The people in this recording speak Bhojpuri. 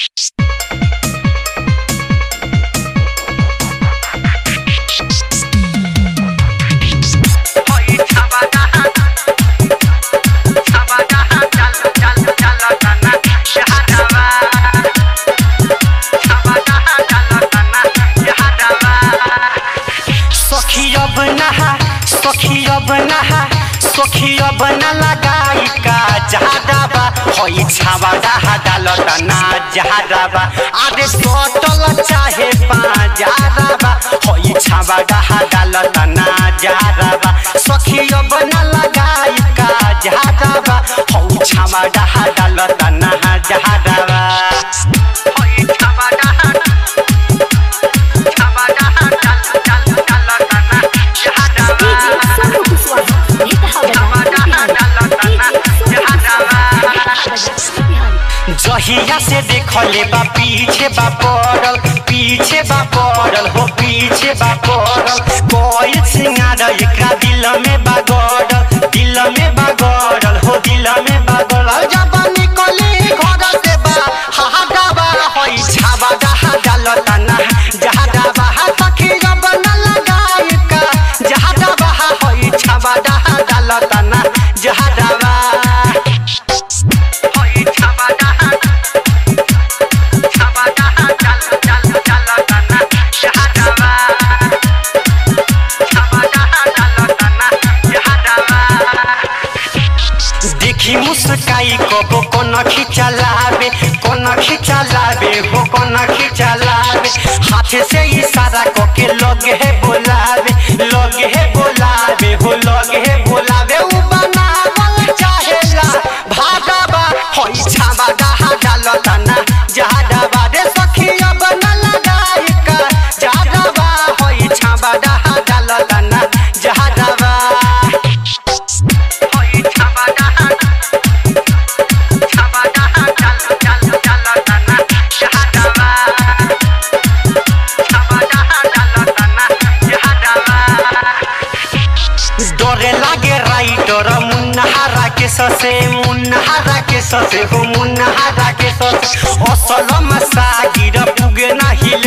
सखी अब नहा सखी अब नहा सखी अब न लगाई का जहादाबा होई छावा डहा डालता ना जहादाबा आरे सोटल चाहे पाजाराबा होई छावा डहा डालता ना जहादाबा सखी अब न लगाई का जहादाबा होई छावा डहा डालता ना जहादाबा होई छावा डहा छावा डहा डाल डाल डालता ना जहादाबा Solo Kuswaha, Hita जहिया से देखले बा पीछे बा पड़ल पीछे बा पड़ल हो पीछे बा पड़ल कोई सिंगार एकरा दिल में बा गड़ल दिल में बा गड़ल हो दिल में बा गड़ल जब निकली घर से बा हा डाबा होई छाबा डहा डाल तना जहा डाबा सखी जब न लगाई का जहा डाबा होई छाबा डहा डाल तना जहा डाबा होई छाबा डहा छाबा डहा डाल डाल डाल तना जहा डाबा छाबा डहा डाल तना जहा डाबा देखी मुस्काई कबो कोन खिचलावे कोन खिचलावे हो कोन खिचलावे हाथ से इशारा करके लगे है बोलावे लगे है बोलावे हो लगे है बोलावे उ बनावल चाहेला भागाबा होई छाबा डहा डालता ना जहादाबा रे सखी अब न लगाई का जहादाबा होई छाबा डहा डालता ना जहादाबा होई छाबा डहा छाबा डहा डाल डाल डालता ना जहादाबा छाबा डहा डालता ना जहादाबा डरे लागे राइटर मुन्नहारा के ससे मुन्नहारा के ससे हो मुन्नहारा के ससे असल मसागिर पुगे नाही